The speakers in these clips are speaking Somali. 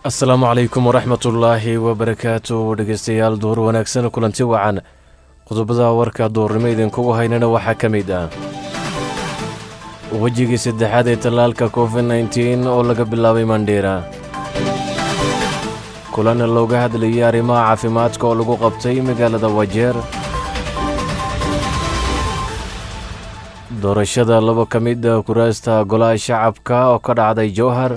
asalaamu calaykum waraxmatullaahi wabarakaatu dhegeystayaal duur wanaagsan kulanti wacan qodobada warka duurnimo idinkugu haynana waxaa ka mid ah wejigii saddexaad ee tallaalka covid nteen oo laga bilaabay mandhiira kulan looga hadlayay arrimaha caafimaadka oo lagu qabtay magaalada wajeer doorashada laba ka mid a kuraasta golaha shacabka oo ka dhacday jowhar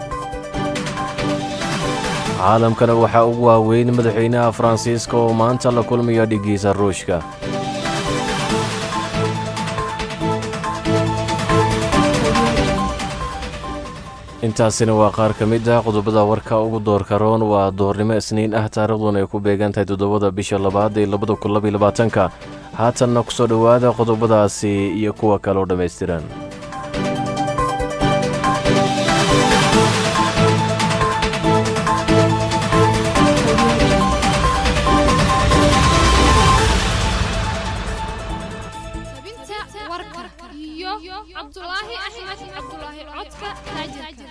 caalamkana waxaa ugu waaweyn madaxweynaha faransiiska oo maanta la kulmaya dhiggiisa ruushka intaasina waa qaar ka mid ah qodobada warka ugu doorka roon waa doornimo isniin ah taariikhduna ay ku beegan tahay toddobada bisha labaad ee labada kun labaiy labaatanka haatanna ku soo dhowaada qodobadaasi iyo kuwa kaloo dhammaystiran cabdulaahi axmed cabdulaahi codka taajirka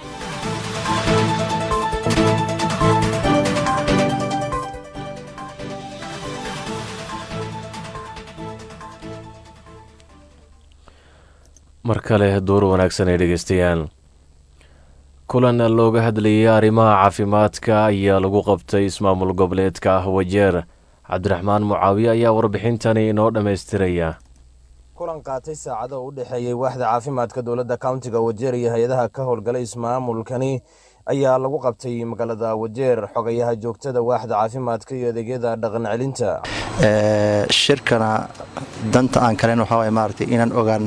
mar kale duur wanaagsan ay dhegeystayaal kulan looga hadlayay arrimaha caafimaadka ayaa lagu qabtay ismaamul goboleedka ah wajeer cabdiraxmaan mucaawiye ayaa warbixintani inoo dhammaystiraya kulan qaatay saacado u dhexeeyey waaxda caafimaadka dowladda countiga wajeer iyo hay-adaha ka howlgalay ismaamulkani ayaa lagu qabtay magaalada wajeer xogayaha joogtada waaxda caafimaadka iyo adeegyada dhaqan celinta shirkana danta aan kalen waxaa waay maaragtay inaan ogaan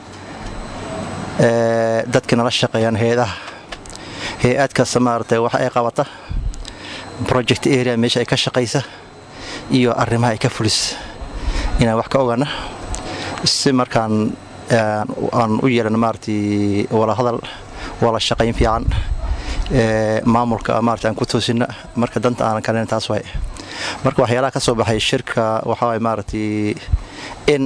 dadka nala shaqeeyaan hay-adaha hay-ad kasta maaragtay wax ay qabata project area meesha ay ka shaqaysa iyo arrimaha ay ka fulis inaan wax ka ogaana si markaan aan u yeelan maaragtay wala hadal wala shaqayn fiican maamulka maarata aan ku toosinna marka danta aanan kalen taas waay marka waxyaalaha ka soo baxay shirka waxaa waay maaragtay in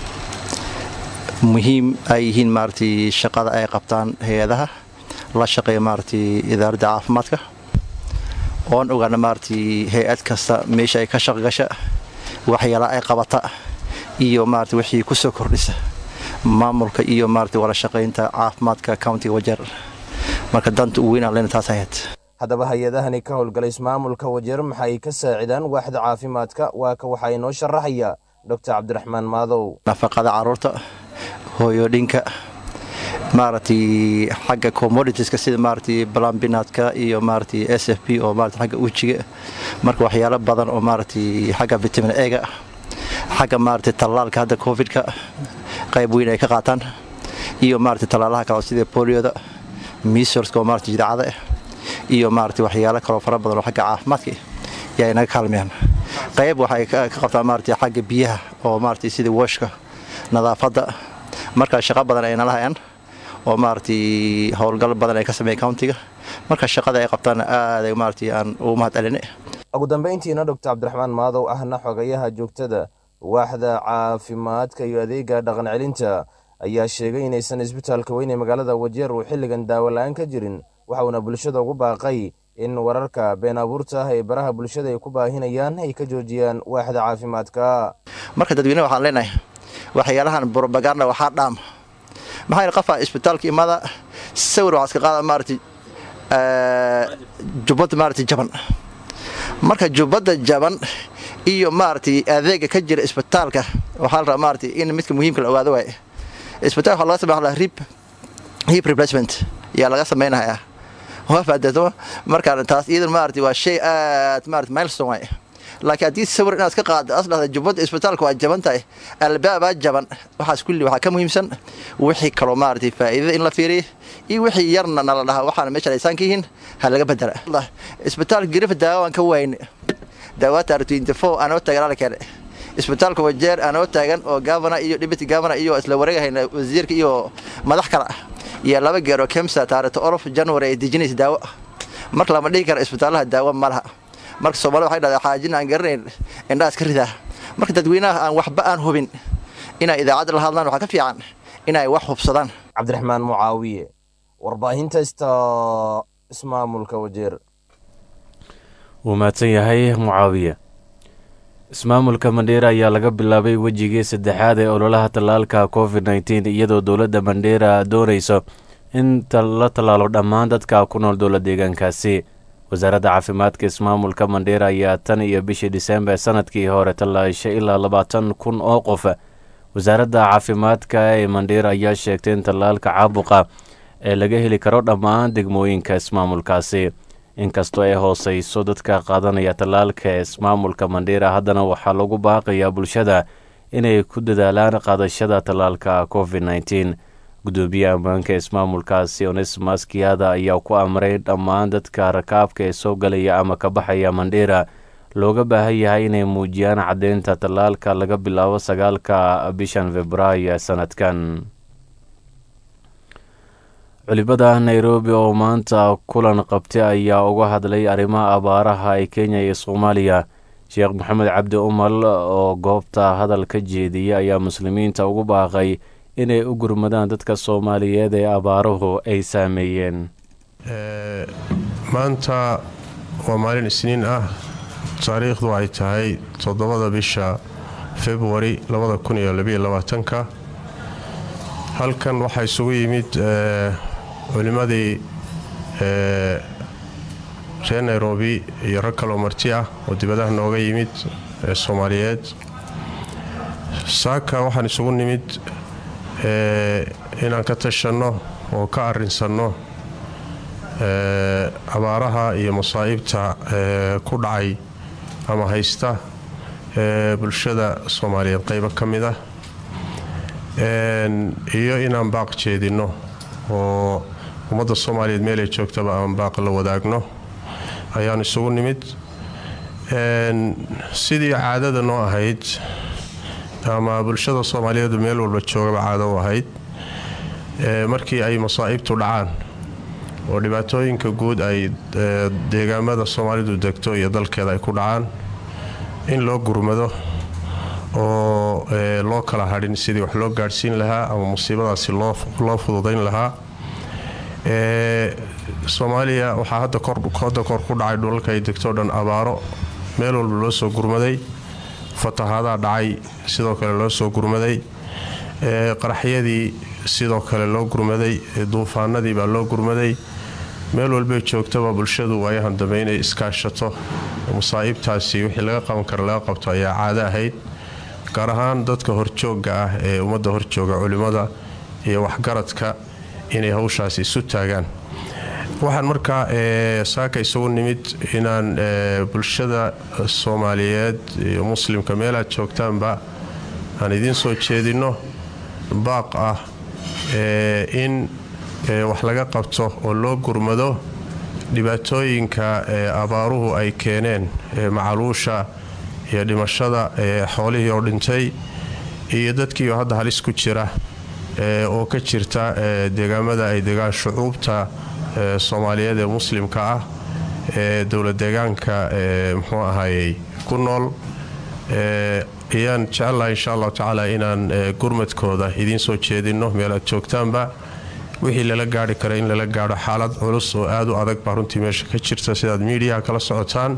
muhiim ay yihiin maaragtay shaqada ay qabtaan hay-adaha la shaqeeya maaragtay idaaradda caafimaadka oon ogaana maaragtay hay-ad kasta meesha ay ka shaqgasha waxyaalaha ay qabata iyo maarata wixii ku soo kordhisa maamulka iyo maarata wala shaqaynta caafimaadka countiga wajeer marka danta ugu weynaan lena taas ahayd haddaba hay-adahani ka howlgalay ismaamulka wajeer maxay ka saacidaan waaxda caafimaadka waa ka waxaa inoo sharaxaya doctor cabdiraxmaan maadow nafaqada carruurta hooyodhinka maaragtay xagga commoditieska sida maaragtay balambinaadka iyo maaragtay s f p oo maarata xagga ujiga marka waxyaalo badan oo maaragtay xagga vitamin ega xagga maaragtay tallaalka hadda covidka qayb weyn ay ka qaataan iyo maaragtay tallaalaha kale sida bolioda misorska oo maarata jidacada ah iyo maaragtay waxyaalo kaloo fara badan oo xagga caafimaadka yaa inaga kaalmayaan qayb waxay ka qabtaan maaragtay xagga biyaha oo maaragtay sida washka nadaafadda markaa shaqo badan ay nala hayaan oo maaragtay howlgal badan ay ka sameeya countiga marka shaqada ay qabtaanna aaday maaragtay aan ugu mahad celine ugu dambayntiina doctor cabdiraxmaan maadow ahna xogayaha joogtada waaxda caafimaadka iyo adeega dhaqan celinta ayaa sheegay inaysan isbitaalka weyn ee magaalada wajeer uu xilligan daawo la-aan ka jirin waxauna bulshada ugu baaqay in wararka been abuurta ah ee baraha bulshada ay ku baahinayaan ay ka joojiyaan waaxda caafimaadka marka dadweyne waxaan leenahay waxyaalahan brobaganda waxaa dhaam maxaa yidhi qofaa isbitaalka imada sawir waxaa iska qaada maaragtay jubbadda maaragtay jaban marka jubbadda jaban iyo maaragtay adeega ka jira isbitaalka waxaa la rabaa maaragtay in midka muhiimka la ogaado waaye isbitaalka waxaa laga sameeya hip hip replacement yaa laga samaynayaa waa faadeeto markaan taas iyadan maaragtay waa shay aad maaragtay milestone waaye laakiin haddii sawir inaad ka qaado as dhahda jubbadda isbitaalka waa jaban tahay albaabaa jaban waxaas kulli waxaa ka muhiimsan wixii kaloo maaragtay faa'iidada in la fiiriyo iyo wixii yarna nala dhaha waxaana meesha aysaan ka yihiin ha laga bedela isbitaalka garifa daawa waan ka wayne daawaata r24 anoo taagan ala keene isbitaalka wajeer anoo taagan oo gavana iyo deputy gavana iyo isla wareegahayna wasiirka iyo madax kale ah iyo laba geer oo kemsa taarikta olof january ay dejinaysa daawo marka lama dhihi kara isbitaalaha daawo ma laha marka soomaalida waxay dhahdaa xaajin aan garanayn indhaha iska ridaa marka dadweynaha aan waxba aan hubin inay idaacadda la hadlaan waxaa ka fiican inay wax hubsadaan cabdiraxmaan mucaawiye warbaahinta ista ismaamulka wajeer wuu mahadsan yahay mucaawiye ismaamulka mandheera ayaa laga bilaabay wejigii saddexaad ee ololaha tallaalka covid nteen iyadoo dowladda mandheera doonayso in la tallaalo dhammaan dadka ku nool dowla deegaankaasi wasaaradda caafimaadka ismaamulka mandheera ayaa tan iyo bishii disembar sanadkii hore tallaashay ilaa labaatan kun oo qof wasaaradda caafimaadka ee mandheera ayaa sheegtay in tallaalka caabuqa ee laga heli karo dhammaan degmooyinka ismaamulkaasi inkastoo ay hooseyso dadka qaadanaya tallaalka ee ismaamulka mandheera haddana waxaa lagu baaqayaa bulshada inay ku dadaalaan qaadashada tallaalka covid nteen gudoomiye ammaanka ismaamulkaasi onesmas kiyada ayaa ku amray dhammaan dadka rakaabka ee soo galaya ama ka baxaya mandheera looga baahan yahay inay muujiyaan caddeynta tallaalka laga bilaabo sagaalka bishan februaayo sanadkan culimada nairobi oo maanta kulan qabtay ayaa uga hadlay arrimaha abaaraha ee kenya iyo soomaaliya sheekh maxamed cabdi umal oo goobta hadal ka jeediyay ayaa muslimiinta ugu baaqay inay u gurmadaan dadka soomaaliyeed ee abaaruhu ay saameeyeen maanta waa maalin isniin ah taariikhdu ay tahay toddobada bisha februari ka halkan waxaa isugu yimid culimmadii reer nairobi iyo rag kaloo marti ah oo dibadaha nooga yimid ee soomaaliyeed saaka waxaan isugu nimid inaan ka tashanno oo ka arrinsanno abaaraha iyo masaa'ibta ku dhacay ama haysta bulshada soomaaliyeed qaybo ka mid ah iyo inaan baaq jeedinno oo ummadda soomaaliyeed meelay joogtaba aan baaq la wadaagno ayaan isugu nimid sidii caadada noo ahayd ama bulshada soomaaliyeedu meel walba joogaba caado u ahayd markii ay masaa'ibtu dhacaan oo dhibaatooyinka guud ay deegaamada soomaalidu degto iyo dalkeeda ay ku dhacaan in loo gurmado oo loo kala hadhin sidii wax loo gaadhsiin lahaa ama musiibadaasi loo fududayn lahaa soomaaliya waxaa hadda kor ku dhacay dhulalka ay degto dhan abaaro meel walba loo soo gurmaday fatahaadaha dhacay sidoo kale loo soo gurmaday qaraxyadii sidoo kale loo gurmaday duufaanadii baa loo gurmaday meel walbay joogtaba bulshadu waayahan dambe inay iskaashato masaa'ibtaasi wixii laga qaban kara laga qabto ayaa caado ahayd gaar ahaan dadka horjoogga ah ee ummadda horjooga culimmada iyo waxgaradka inay hawshaasi isu taagaan waxaan markaa saaka isugu nimid inaan bulshada soomaaliyeed iyo muslimka meelaad joogtaanba aan idiin soo jeedinno baaq ah in wax laga qabto oo loo gurmado dhibaatooyinka abaaruhu ay keeneen macaluusha iyo dhimashada xoolihii oo dhintay iyo dadkiioo hadda halis ku jira oo ka jirta deegaamada ay degaan shucuubta soomaaliyeed ee muslimka ah ee dowla deegaanka muxuu ahayey ku nool ayaan jecellahay insha allahu tacaala inaan gurmadkooda idiin soo jeedinno meelaad joogtaanba wixii lala gaari kara in lala gaadho xaalad culus oo aad u adag baa runtii meesha ka jirta sidaad miidiyaha kala socotaan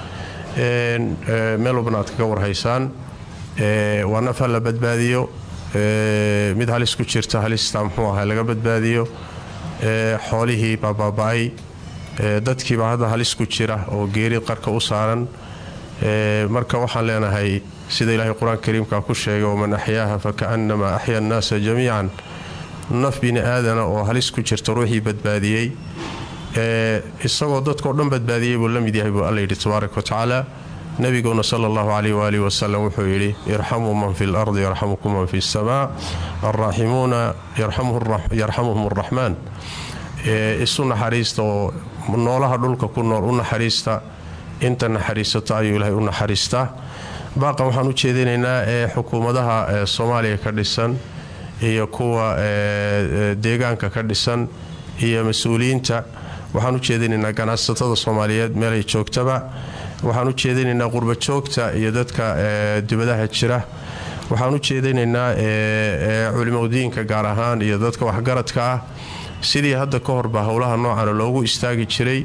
meel walbana aad kaga warhaysaan waa naf ha la badbaadiyo mid halis ku jirta halista muxuu aha laga badbaadiyo xoolihii baa baaba-ay dadkiibaa hadda halis ku jira oo geeri qarka u saaran marka waxaan leenahay sida ilaahay qur-aanka kariimka ku sheegay waman axyaaha fakaanama axya annaasa jamiican naf bini aadana oo halis ku jirta ruuxii badbaadiyey isagoo dadkao dhan badbaadiyey buu la mid yahay buu alla yidhi tabaaraka watacaala nabiguna sala allahu caleyh waaalih wasalam wuxuu yidhi irxamuu man fi lardi yarxamukum man fi samaa alraaximuuna yarxamuhum araxmaan isu naxariista oo noolaha dhulka ku nool u naxariista inta naxariisato ayuu ilaahay u naxariistaa baaqan waxaan u jeedinaynaa ee xukuumadaha soomaaliya ka dhisan iyo kuwa deegaanka ka dhisan iyo mas-uuliyiinta waxaan u jeedinaynaa ganacsatada soomaaliyeed meelay joogtaba waxaan u jeedinaynaa qurba joogta iyo dadka dibadaha jira waxaan u jeedinaynaa culimadiinka gaar ahaan iyo dadka waxgaradka ah sidii hadda ka horba howlaha noocana loogu istaagi jiray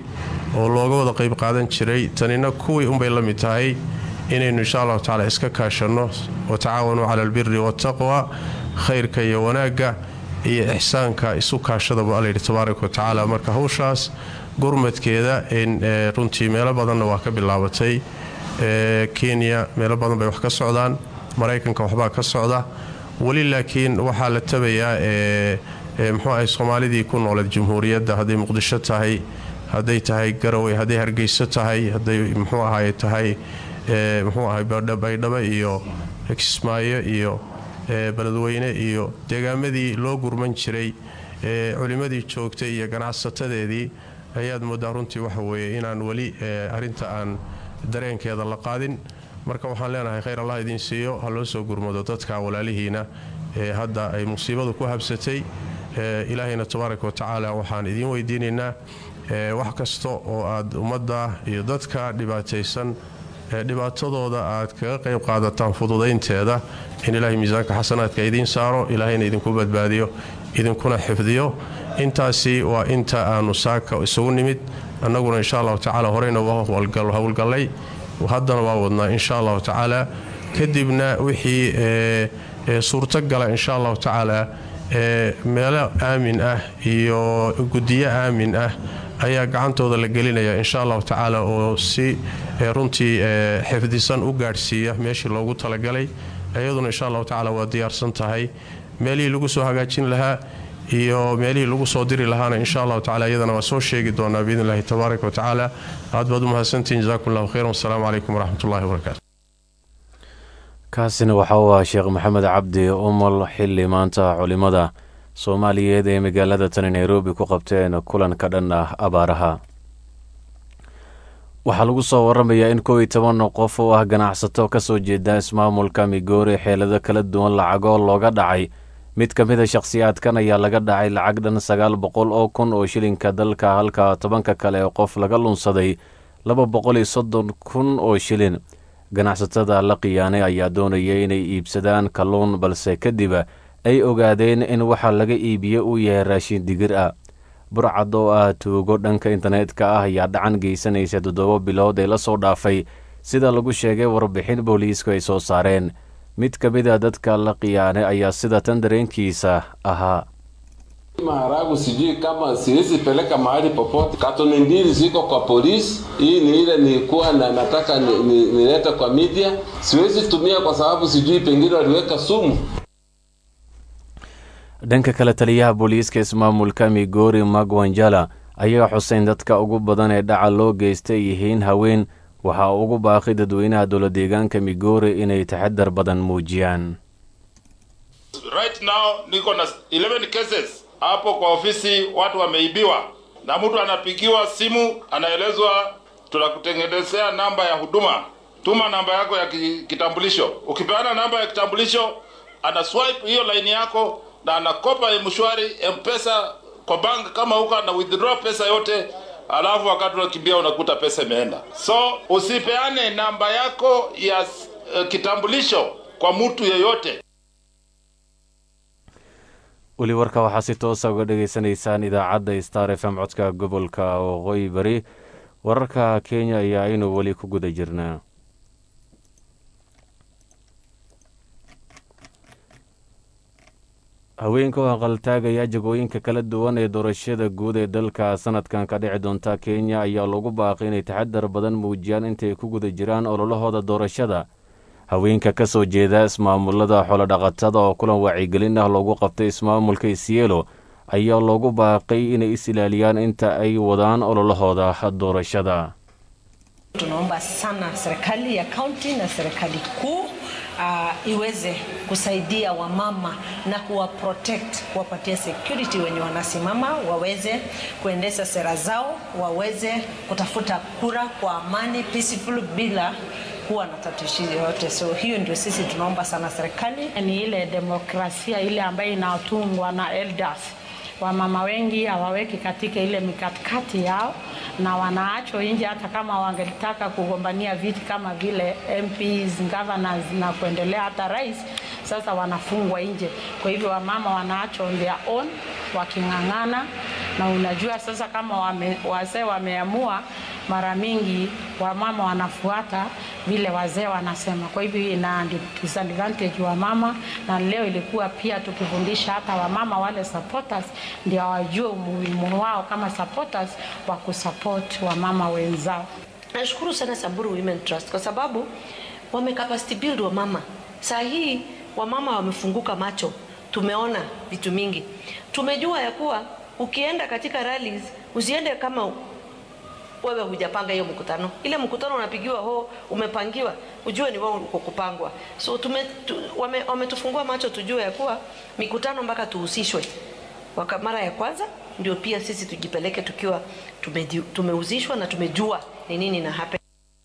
oo looga wada qayb qaadan jiray tanina kuwii unbay la mid tahay inaynu insha allahu tacaala iska kaashanno watacaawanuu cala albiri waataqwa khayrka iyo wanaagga iyo ixsaanka isu kaashadaba allayidhi tabaaraka wa tacaala marka hawshaas gurmadkeeda runtii meelo badanna waa ka bilaabatay kenya meelo badan bay wax ka socdaan maraykanka waxbaa ka socda weli laakiin waxaa la tabayaa muxuu ahay soomaalidii ku nooleed jamhuuriyadda hadday muqdisho tahay hadday tahay garowe hadday hargeyso tahay hadday muxuu ahay tahay muxuu ahay baydhabo iyo kismaayo iyo beledweyne iyo deegaamadii loo gurman jiray culimmadii joogtay iyo ganacsatadeedii ayaad moodaa runtii waxa weeye inaan weli arrinta aan dareenkeeda la qaadin marka waxaan leenahay khayr allah idiin siiyo ha loo soo gurmado dadka walaalihiina ee hadda ay musiibadu ku habsatay ilaahayna tabaaraka wa tacaala waxaan idiin weydiinaynaa wax kasta oo aad ummadda iyo dadka dhibaataysan dhibaatadooda aad kaga qayb qaadataan fududaynteeda in ilaahay miisaanka xasanaadka idiin saaro ilaahayna idinku badbaadiyo idinkuna xifdiyo intaasi waa inta aanu saaka isugu nimid annaguna insha allahu tacaala horeyna waa howlgallay haddana waa wadnaa insha allahu tacaala kadibna wixii suurtogala insha allahu tacaala meelo aamin ah iyo guddiyo aamin ah ayaa gacantooda la gelinaya insha allahu tacaala oo si runtii xifdisan u gaadhsiiya meeshii loogu talagalay iyaduna insha allahu tacaala waa diyaarsan tahay meelihii lagu soo hagaajin lahaa iyo meelihii lagu soo diri lahaana insha allahu tacala iyadana waa soo sheegi doonaa biidn illahi tabaaraka wa tacaala aad baad u mahadsantihin jazakum allahu khayran wasalaamu calaykum waraxmatullahi wabarakaatu kaasina waxa uu ah sheekh maxamed cabdi umul xilli maanta culimmada soomaaliyeed ee magaalada tani nairobi ku qabteen kulan ka dhan ah abaaraha waxaa lagu soo waramayaa in kow iyo toban qof oo ah ganacsato ka soo jeeda ismaamulka migoori xeelado kala duwan lacagoo looga dhacay mid ka mid a shakhsiyaadkan ayaa laga dhacay lacag dhan sagaal boqol oo kun oo shilinka dalka halka tobanka kale ee qof laga lunsaday laba boqol iyo soddon kun oo shilin ganacsatada la khiyaanay ayaa doonayay inay iibsadaan kalluun balse kadib ay ogaadeen in waxa laga iibiye uu yahay raashin digir ah burcad oo ah tuugo dhanka internetka ah ayaa dhacan geysanaysa toddoba bilood ee lasoo dhaafay sida lagu sheegay warbixin booliisku ay soo saareen mid ka mid a dadka la khiyaanay ayaa sida tan dareenkiisa ahaa maharagu sijui kama siwezi peleka mahali popote. Katoni mbili ziko kwa polisi. Hii ni ile nilikuwa na nataka nilete ni, ni kwa media. Siwezi tumia kwa sababu sijui pengine waliweka sumu. dhanka kale taliyaha booliiska ismaamulka migori magwanjala ayaa xuseyn dadka ugu badan ee dhaca loo geystay yihiin haween waxaa ugu baaqi dadweynaha dowla deegaanka migori inay taxadar badan muujiyaan right now niko na 11 cases hapo kwa ofisi watu wameibiwa na mtu anapigiwa simu anaelezwa tunakutengenezea namba ya huduma tuma namba yako ya kitambulisho ukipeana namba ya kitambulisho ana swipe hiyo line yako na anakopa mshwari mpesa kwa bank kama huko ana withdraw pesa yote alafu wakati unakimbia unakuta pesa imeenda so usipeane namba yako ya uh, kitambulisho kwa mtu yeyote weli warka waxaa si toosa uga dhegaysanaysaan idaacadda star f m codka gobolka waqooyi bari wararka kenya ayaa aynu weli ku guda jirnaa haweenka oo aqaltaagaya jagooyinka kala duwan ee doorashada guud ee dalka sanadkan ka dhici doonta kenya ayaa lagu baaqay inay taxadar badan muujiyaan intay ku guda jiraan ololahooda doorashada haweenka ka soo jeeda ismaamulada xoolodhaqatada oo kulan wacyigelin ah loogu qabtay ismaamulka isielo ayaa loogu baaqay inay is ilaaliyaan inta ay wadaan ololahooda doorashada tunaomba sana serikali ya kaunti na serikali kuu uh, iweze kusaidia wamama na kuwa protect kuwapatia security wenye wanasimama waweze kuendesha sera zao waweze kutafuta kura kwa amani peaceful bila kuwa na tatishi yoyote so hiyo ndio sisi tunaomba sana serikali ni ile demokrasia ile ambayo inatungwa na elders wamama wengi hawaweki katika ile mikatikati yao na wanaachwa nje hata kama wangetaka kugombania viti kama vile MPs, governors na kuendelea hata rais, sasa wanafungwa nje. Kwa hivyo wamama wanaachwa on their own waking'ang'ana na unajua sasa kama wame, wazee wameamua, mara mingi wamama wanafuata vile wazee wanasema. Kwa hivyo ina disadvantage wa mama, na leo ilikuwa pia tukifundisha hata wamama wale supporters ndio wajue umuhimu wao kama supporters wa kusupport wamama wenzao. Nashukuru sana Samburu Women Trust kwa sababu wame capacity build wa mama. Saa hii wamama wamefunguka macho, tumeona vitu mingi, tumejua ya kuwa ukienda katika rallies usiende kama wewe hujapanga hiyo mkutano. Ile mkutano unapigiwa ho, umepangiwa, ujue ni wao uko kupangwa. So tume, tu, wame, wametufungua macho tujue ya kuwa mikutano mpaka tuhusishwe Waka, mara ya kwanza ndio pia sisi tujipeleke tukiwa tumeji- tumehusishwa na tumejua ni nini na happen.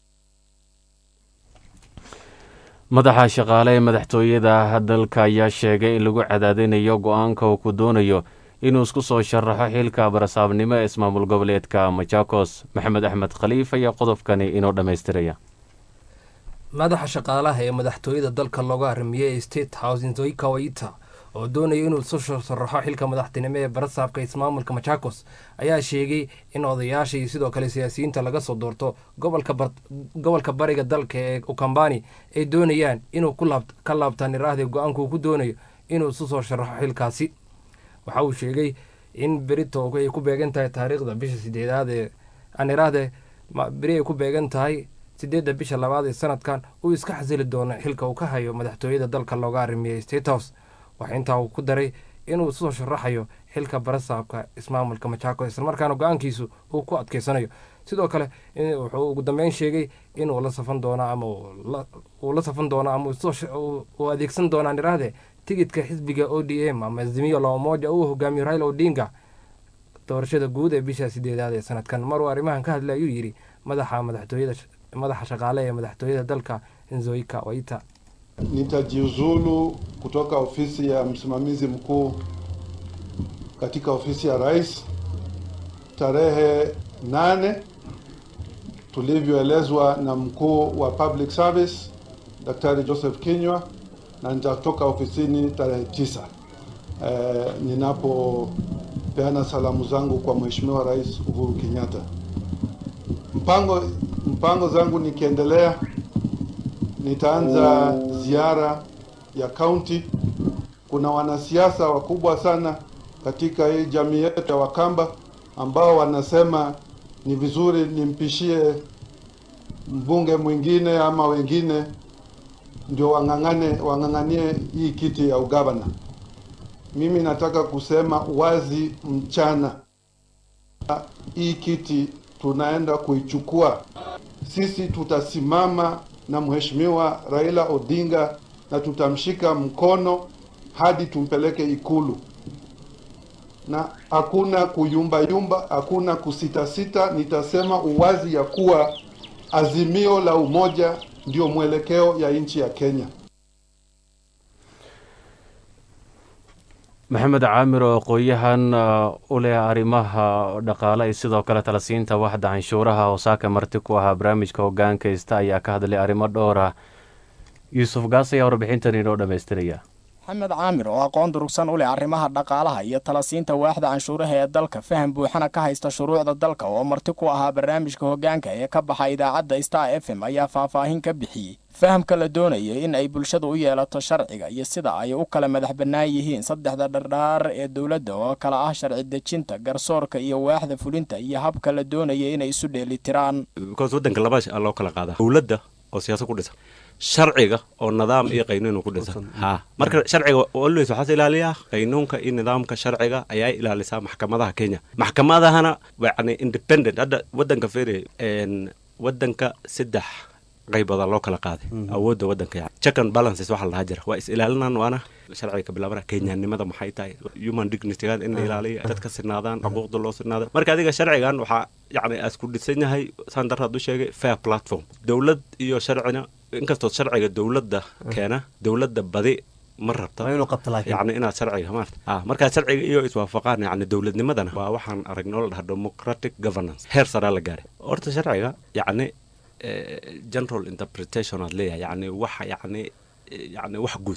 madaxa shaqaale ee madaxtooyada dalka ayaa sheegay in lagu cadaadinayo go-aanka uu ku doonayo inuu isku soo sharaxo xilka barasaabnimo ee ismaamul goboleedka machakos maxamed axmed khaliif ayaa qodobkani inoo dhammaystiraya madaxa shaqaalaha ee madaxtooyada dalka looga arrimiyey state house nzoika waita oo doonaya inuu isu sharaxo xilka madaxtinimo ee barasaabka ismaamulka machakos ayaa sheegay in odayaasha iyo sidoo kale siyaasiyiinta laga soo doorto gobolka bar- gobolka bariga dalka ee ukambani ay doonayaan inuu ku laab- ka laabtaan iraahda go-aanka uu ku doonayo inuu isu soo sharaxo xilkaasi waxa uu sheegay in berito ay ku beegan tahay taariikhda bisha sideedaad ee aan iraahde ma- beri ay ku beegan tahay sideedda bisha labaad ee sanadkan uu iska xasili doono xilka uu ka hayo madaxtooyada dalka looga arrimiyey state house waxaa intaa uu ku daray inuu soo sharaxayo xilka barasaabka ismaamulka machakos islamarkaana go-aankiisu uu ku adkeysanayo sidoo kale in- wuxuu ugu dambeyn sheegay inuu la safan doono ama uu la- uu la safan doono ama uu soo sh- uu- uu adeegsan doonaan iraahde tigidka xisbiga o d m ama azimio la umoja uu hogaamiyo raila odinga doorashada guud ee bisha sideedaad ee sanadkan maruu arrimahan ka hadlay ayuu yidhi madaxa madaxtooyada madaxa shaqaale ee madaxtooyada dalka nzoika waita Nitajiuzulu kutoka ofisi ya msimamizi mkuu katika ofisi ya rais tarehe nane tulivyoelezwa na mkuu wa public service Daktari Joseph Kinywa, na nitatoka ofisini tarehe tisa eh, ninapopeana salamu zangu kwa Mheshimiwa Rais Uhuru Kenyatta. Mpango mpango zangu nikiendelea nitaanza ziara ya kaunti. Kuna wanasiasa wakubwa sana katika hii jamii yetu ya Wakamba ambao wanasema ni vizuri nimpishie mbunge mwingine ama wengine ndio wang'ang'ane wang'ang'anie hii kiti ya ugavana. Mimi nataka kusema wazi mchana, hii kiti tunaenda kuichukua. Sisi tutasimama na Mheshimiwa Raila Odinga na tutamshika mkono hadi tumpeleke Ikulu, na hakuna kuyumbayumba, hakuna kusitasita. Nitasema uwazi ya kuwa azimio la umoja ndio mwelekeo ya nchi ya Kenya. maxamed caamir oo aqoon-yahan uh, u leh arrimaha dhaqaale iyo sidoo kale talasiinta waxda canshuuraha oo saaka marti ku ahaa barnaamijka hogaanka ista ayaa ka hadlay arrimo dhowr ah yuusuf gaas ayaa warbixintan inoo dhammaystiraya maxamed caamir oo aqoon durugsan u leh arrimaha dhaqaalaha iyo talasiinta waaxda canshuuraha ee dalka faham buuxana ka haysta shuruucda dalka oo marti ku ahaa barnaamijka hogaanka ee ka baxa idaacadda star f m ayaa faahfaahin ka bixiyey fahamka la doonaya in ay bulshadu u yeelato sharciga iyo sida ay u kala madax bannaan yihiin saddexda dhardhaar ee dowladda oo kala ah sharci dejinta garsoorka iyo waaxda fulinta iyo habka la doonaya inay isu dheelitiraan because waddanka laba aa loo kala qaadaa dowladda oo siyaasad ku dhisan sharciga oo nidaam iyo qaynuun ku dhisan ha marka sharciga always waxaas ilaaliyaa qaynuunka iyo nidaamka sharciga ayaa ilaalisaa maxkamadaha kenya maxkamadahana yani independent hadda waddanka feri waddanka saddex qayboda loo kala qaaday awoodda waddanka yani check and balances waxa la dhahaa jira waa is ilaalinaan waana sharciga ka bilaabana kenyanimada maxay tahay human dignitygan in la ilaaliyo dadka sinaadaan xuquuqda loo sinaada marka adiga sharcigan waxaa yani asku dhisan yahay saan darraad u sheegay fair platform dowlad iyo sharcina inkastoo sharciga dowladda keena dowladda badi ma rabta yani inaad sharciga maarta ah markaa sharciga iyo iswaafaqaan yani dowladnimadana waa waxaan aragnay oo la dhaha democratic governance heer saraa la gaaray horta sharciga yani general interpretation aad leeyahay yani waxa yani yani wax guud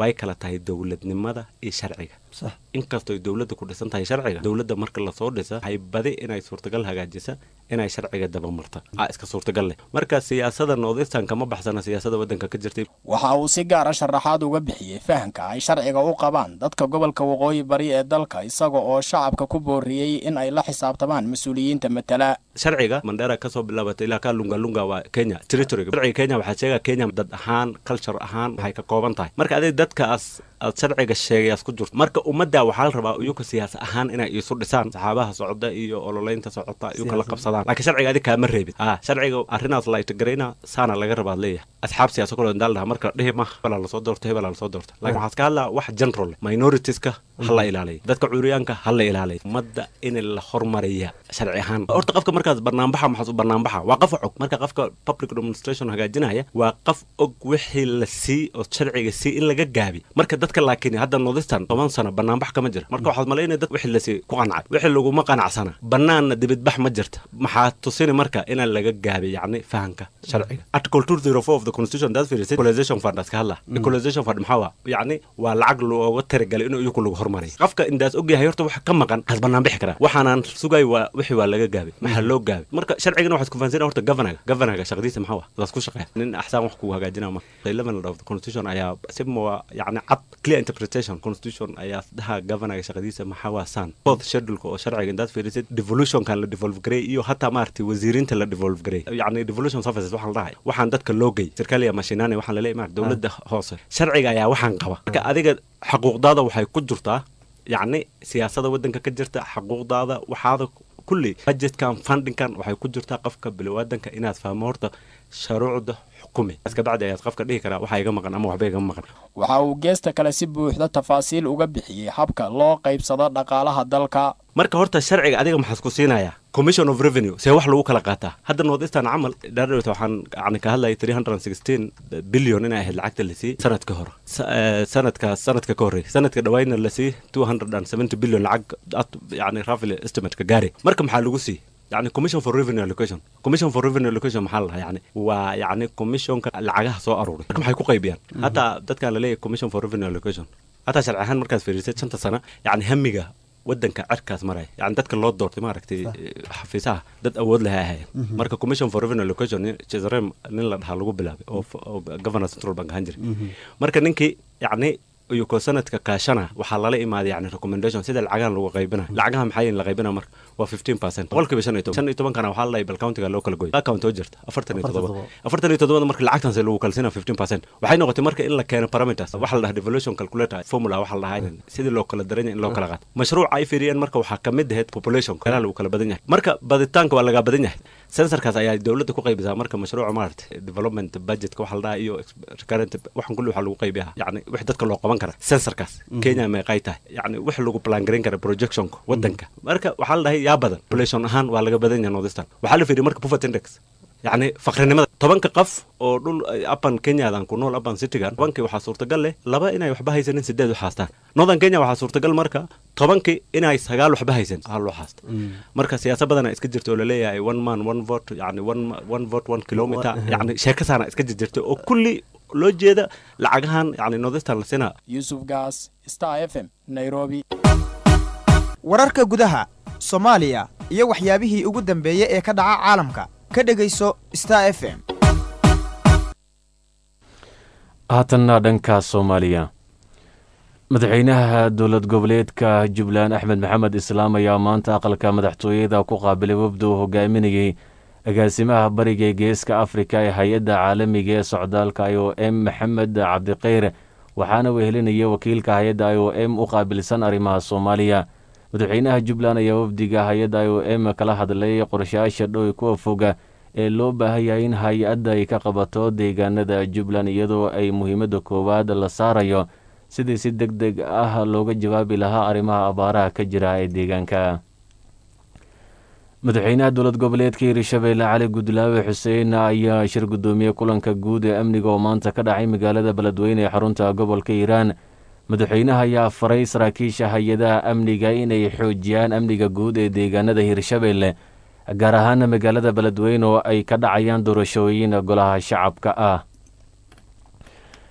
way kala tahay dowladnimada iyo sharciga inkastoo dowladda ku dhisan tahay sharciga dowladda marka lasoo dhisa waxay badi inay suurtagal hagaajisa inay sharciga dabamarta a iska suurtagal leh marka siyaasada northeastern kama baxsana siyaasada waddanka ka jirtay waxa uu si gaara sharaxaad uga bixiyey fahamka ay sharciga u qabaan dadka gobolka waqooyi bari ee dalka isaga oo shacabka ku booriyey in ay la xisaabtamaan mas-uuliyiinta matala sharciga mandera kasoo bilaabatay ilaa ka lungalunga waa kenya territoryga sharciga kenya waxaa sheega kenya dad ahaan culture ahaan waxay ka kooban tahay marka adig dadkaas aad sharciga sheegayaas ku jirto marka ummadda waxaa la rabaa iyuka siyaas ahaan inay isu dhisaan saxaabaha socda iyo ololeynta socota iyuka la qabsadaan laakiin sharciga adig kaama reebid ah sharciga arrinaas laytagarayna saana laga rabaad leeyahay asxaab siyaasa kalo daal dhaha marka dhihi ma hebelaa lasoo doorta hebelaa lasoo doorta laakiin waxaad ka hadlaa wax general minoritiska ha la ilaaliya dadka cuuriyaanka ha la ilaaliya ummadda in la hormariya sharci ahaan horta qofka markaas barnaambaxa maxaas u barnaambaxa waa qof og marka qofka public demonstration hagaajinaya waa qof og wixii la sii oo sharciga sii in laga gaabi marka dadka laakiin hadda northeastern toban sano banaanbax kama jira marka waxaad malaynaya dad wixii lasii ku qancay wixii laguma qanacsana banaanna dibidbax ma jirta maxaa tusini marka inaan laga gaabi yacni fahanka sharciga article two zero four of the constitution daad fiirisay equalization fund aska hadla equalization fund maxaa waa yacni waa lacag looga talagalay inuu iyaku lagu hormariyo qofka indaas ogyahay horta wax ka maqan has banaan bixi karaa waxaanaan sugay waa wixii waa laga gaabay maxaa loo gaabay marka sharcigana waxaad kufahansan horta governaga governaga shaqadiisa maxaa waa daas ku shaqeeya nin axsaan wax kugu hagaajinaa ma eleven of the constitution ayaa si waa yacni cad clear interpretation constitution ayaa dhaha governaga shaqadiisa maxaa waa san fourth scheduleka oo sharciga indaad fiirisid devolutionkan la devolve gareey iyo hataa maaragtay wasiiriinta la devolve gareey yacni devolution services waxaa la dhahay waxaan dadka loo gey sirkaaliya mashinani waxaan laleeyahay maarata dowladda hoose sharciga ayaa waxaan qaba marka adiga xaquuqdaada waxay ku jirtaa yacni siyaasada waddanka ka jirta xaquuqdaada waxaada kulli budgetkan fundingkan waxay ku jirtaa qofka bilowaadanka inaad fahmo horta sharuucda xukumi kabacdi ayaad qofka dhihi karaa waxaa iga maqan ama waxba iga maqan waxa uu geesta kale si buuxda tafaasiil uga bixiyey habka loo qaybsado dhaqaalaha dalka marka horta sharciga adiga maxaad ku siinayaa commission of revenue see wax lagu kala qaataa hadda northeastern camal dhaadhawta waxaan yani ka hadlayay three hundred and sixteen billion inay ahayd lacagta la siiyey sanadka hore sanadka sanadka ka horreey sanadka dhawayna la siiyey two hundred and seventy billion lacag yani roughly estimate-ka gaari marka maxaa lagu siiyey يعني commission for revenue allocation commission for revenue allocation maxaa lahaa yani waa yani commissionka lacagaha soo aruuray marka maxay ku qaybiyaan hataa dadkan laleeyahay commission for revenue allocation hataa sharci ahaan markaad fiirisid shanta sano yani hamiga wadanka cerkaas maraya yani dadka loo doortay maaragtay xafiisaha dad awood laha ahayen marka commission for revenue allocation jezrem nin la dhahaa lagu bilaabay oo governor central bank ahaan jiray marka ninkii yani iyo ko sanadka kaashana waxaa lala imaaday yani recommendation sida lacagahan lagu qaybina lacagaha maxaa la qaybina marka waa fifteen percent boqolkiiba shan iyo toban shan iyo tobankana waxaa la bal countiga loo kala goy account oo jirta afartan iyo toddoba afartan iyo toddobada marka lacagtan se lagu kalsina fifteen percent waxay noqotay marka in la keeno parameters waxa la dhaha devolution calculator formula waxa la dhahaa sidii loo kala daranya in loo kala qaato mashruuca ay fiiriyeen marka waxaa kamid ahayd population meelaha lagu kala badan yahay marka baditaanka waa lagaa badan yahay sensorkaas ayaa dowladda ku qaybisaa marka mashruuca maarata development budgetka waxa la dhahaa iyo recurrent waxan kulli waxaa lagu qaybiyaa yani wix dadka loo qaban kara sensorkaas kenya meeqay tahay yani wix lagu plan garan kara projectionka wadanka marka waxaa la dhahay yaa badan population ahaan waa laga badan yahay northeastern waxaa la fiiriya marka poverty index yacni faqrinimada tobanka qof oo dhul apan kenyadan ku nool apan citygan tobankii waxaa suurtagal leh laba inay waxba haysanin sideed u haastaan northern kenya waxaa suurtagal marka tobankii inay sagaal waxba haysan hal loo haasta marka siyaasa badana iska jirta oo laleeyahay one man one vote yani one one vote one kilometer yani sheekasaana iska jirjirta oo kulli loo jeeda lacagahan yani northeastern la sinaa yuusuf gaas star f m nairobi wararka gudaha soomaaliya iyo waxyaabihii ugu dambeeyey ee ka dhaca caalamka ka dhegayso star f m haatanna dhanka soomaaliya madaxweynaha dowlad goboleedka jubbaland axmed maxamed islaam ayaa maanta aqalka madaxtooyada ku qaabilay wafda uu hogaaminayey agaasimaha bariga ee geeska afrika ee hay-adda caalamiga ee socdaalka i o m maxamed cabdikheyr waxaana wehelinaya wakiilka hay-adda i o m u qaabilsan arrimaha soomaaliya madaxweynaha jubbaland ayaa wafdiga hay-adda i o m kala hadlay qorshayaasha dhow kuwa foga ee loo baahan yahay in hay-adda ay ka qabato deegaanada jubbaland iyadoo ay muhiimadda koowaad la saarayo sidii si deg deg ah looga jawaabi lahaa arrimaha abaaraha ka jira ee deegaanka madaxweynaha dowlad goboleedka hirshabeelle cali gudlaawe xuseen ayaa shir guddoomiyey kulanka guud ee amniga oo maanta ka dhacay magaalada beledweyne ee xarunta gobolka hiiraan madaxweynaha ayaa faray saraakiisha hay-adaha amniga inay xoojiyaan amniga guud ee deegaanada hirshabeelle gaar ahaana magaalada beledweyne oo ay ka dhacayaan doorashooyin golaha shacabka ah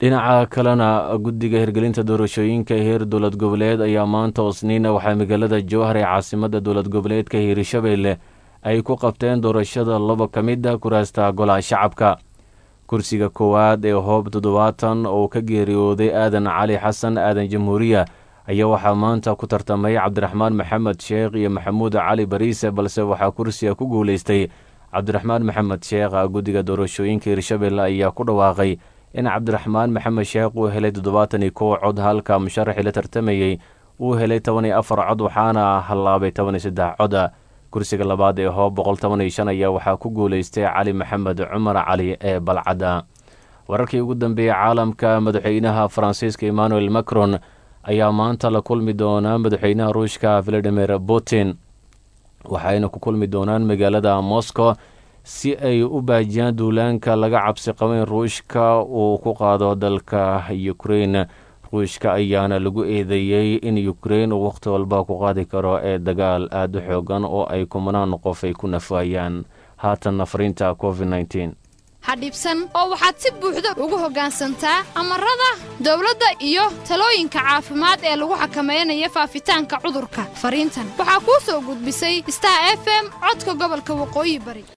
dhinaca kalena guddiga hirgelinta doorashooyinka heer dowlad goboleed ayaa maanta osniina waxaa magaalada jowhar ee caasimada dowlad goboleedka hiirshabeelle ay ku qabteen doorashada laba ka mid a kuraasta golaha shacabka kursiga koowaad ee hoob toddobaatan oo ka geeriyooday aadan cali xasan aadan jamhuuriya ayaa waxaa maanta ku tartamay cabdiraxmaan maxamed sheekh iyo maxamuud cali bariise balse waxaa kursiga ku guuleystay cabdiraxmaan maxamed sheekh guddiga doorashooyinka hiirshabeelle ayaa ku dhawaaqay in cabdiraxmaan maxamed sheekh uu helay toddobaatan iyo kow cod halka musharaxii la tartamayey uu helay toban iyo afar cod waxaana hallaabay toban iyo saddex cod kursiga labaad ee hoob boqol toban iyo shan ayaa waxaa ku guuleystay cali maxamed cumar cali ee balcadda wararkii ugu dambeeyey caalamka madaxweynaha faransiiska emmanuel macron ayaa maanta la kulmi doonaa madaxweynaha ruushka valadimir putin waxayna ku kulmi doonaan magaalada moscow si ay u baajiyaan duulaanka laga cabsi qabo in ruushka uu ku qaado dalka ukrein ruushka ayaana lagu eedeeyey in ukrein uu wakhti walba ku qaadi karo ee dagaal aada u xoogan oo ay kumanaan qof ay ku nafaayaan haatanna fariinta covid nteen ha dhibsan oo waxaad si buuxda ugu hoggaansantaa amarada dawladda iyo talooyinka caafimaad ee lagu xakamaynayo faafitaanka cudurka fariintan waxaa kuu soo gudbisay star f m codka gobolka waqooyi bari